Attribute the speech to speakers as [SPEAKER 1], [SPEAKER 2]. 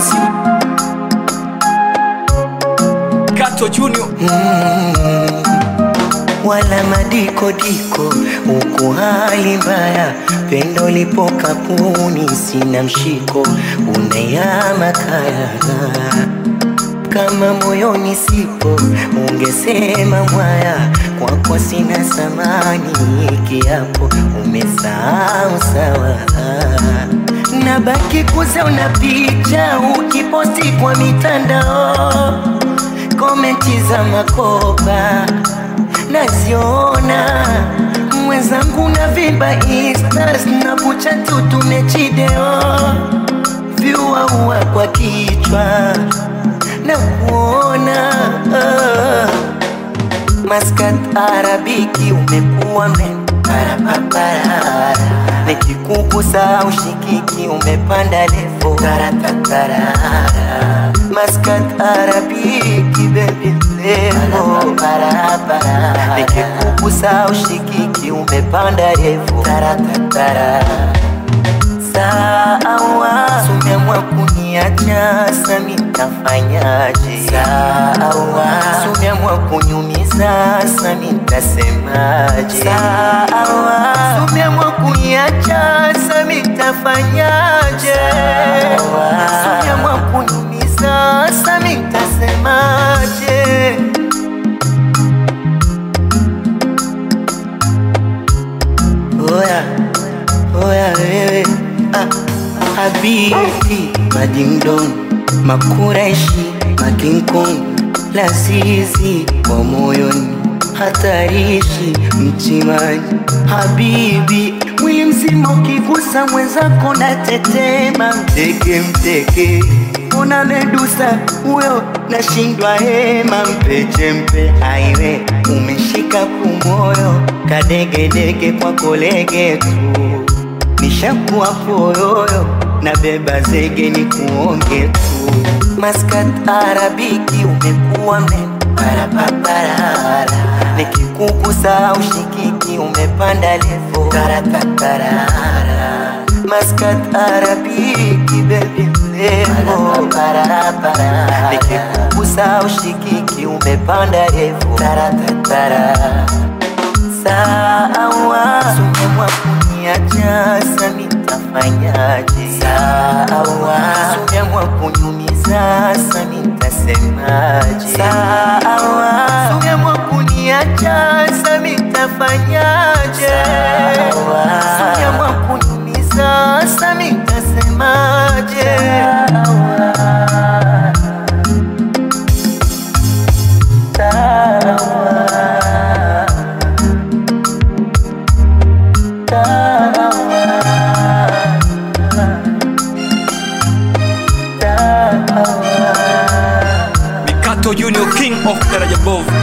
[SPEAKER 1] miss you. Kato Junior.
[SPEAKER 2] wala madikodiko huku hali mbaya, pendo lipo kapuni, sina mshiko, unayama kaya kama moyoni sipo, ungesema mwaya, kwako sina samani, kiapo umesahau sawa nabaki kuzauna picha ukiposti kwa mitandao, komenti za makopa naziona mwenzangu na vimba instas na kucha tu tumechideo vyuaua kwa kichwa na kuona uh, maskat arabiki umekuwa mparapapara nikikugusa ushikiki umepanda levo taratatara maskat arabiki bebi levo parapara nikikugusa ushikiki umepanda levo taratatara sawa sumeamua kuniacha sami ntafanyaje sawa sumeamua kunyumiza sami ntasemaje sawa sumeamua kuniacha sami ntafanyaje sumeamua kunyumiza sami ntasemaje oya oya wewe ah, habibti madingdon makureshi makinkong lazizi wa moyoni hatarishi mtimani habibi mwili mzima ukigusa mwenzako na tetema mteke mteke una medusa huyo nashindwa hema mpeche mpe aiwe umeshika kumoyo kadegedege kwa kolege tu nishakuwa poyoyo na beba zege ni kuonge tu maskat arabiki umekuwa mparapapara nikikugusa ushikiki umepanda levo taratatara maskat arabiki bebi levo parapara nikikugusa ushikiki umepanda levo taratatara sawa sumemwa kuniacha sami ntafanyaje sawa sumemwa kunyumiza sami ntasemaje sawa sumemwa kuniacha sami ntafanyaje sumemwa kunyumiza sami ntasemaje
[SPEAKER 1] Mikato Junior, king of Daraja Bovu.